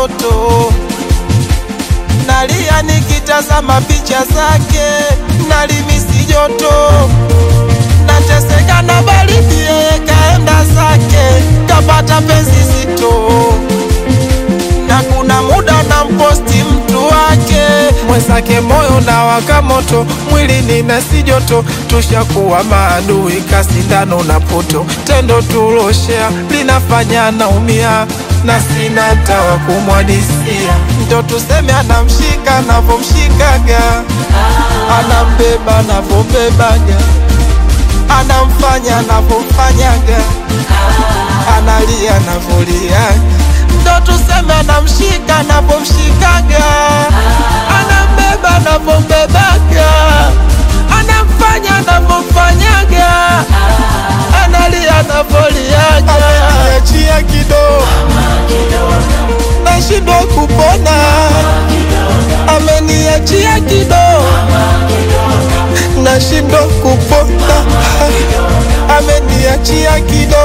mtoto nalia nikitazama picha zake, nalimisi joto, nateseka na baridi, yeye kaenda zake, kapata penzi zito, na kuna muda na mposti mtu wake mwenzake, moyo na waka moto, mwili nina si joto, tushakuwa maadui, kasindano na poto, tendo tuloshea linafanya naumia na sina tawa kumwadisia, ndo tuseme anamshika navomshikaga, anambeba navombebaga, anamfanya navomfanyaga, analia navoliaga, ndo tuseme anamshika navomshikaga, anambeba navombebaga, anamfanya navomfanyaga, analia navoliaga, ameniachia kidogo nashindwa kupona, ameniachia kidogo, nashindwa kupona, ameniachia kidogo,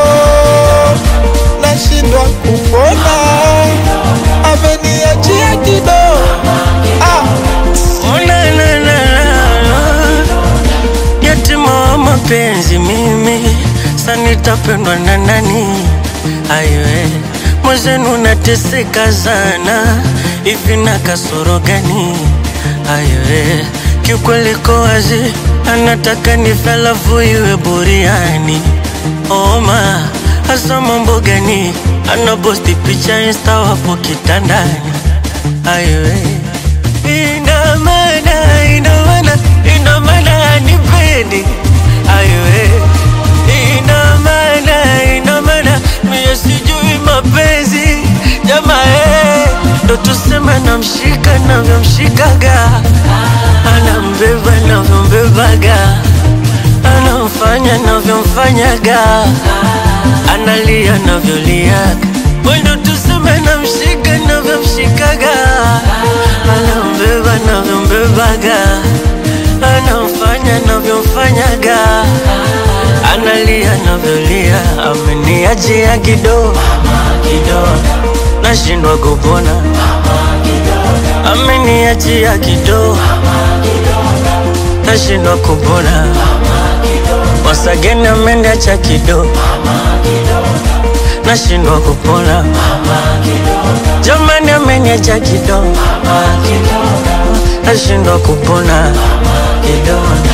nashindwa kupona, ameniachia kidogo. Ah, Oh, na, na, na, na. Yatima wa mapenzi mimi sanitapendwa na nani? Aiwe mwenzenu nateseka sana, hivi na kasoro gani? Aiwe kiukweli ko wazi, anataka nife alafu iwe buriani. Oma hasa mambo gani? Anaposti picha insta wapo kitandani. Aiwe ina maana, ina maana, ina maana anipendi. Aiwe ina maana, ina maana mie sijui mapenzi jamaa, eh, ndo tuseme namshika navyomshikaga, anambeba navyombebaga, anamfanya navyomfanyaga, analia navyoliaga, mwendo tuseme namshika navyomshikaga, anambeba navyombebaga, anamfanya navyomfanyaga, analia navyolia, ameniachia kidogo kidogo, nashindwa kupona, ameniachia kidogo, nashindwa kupona, wasageni ameniacha kidogo, nashindwa kupona, jamani ameniacha kidogo, nashindwa kupona kidogo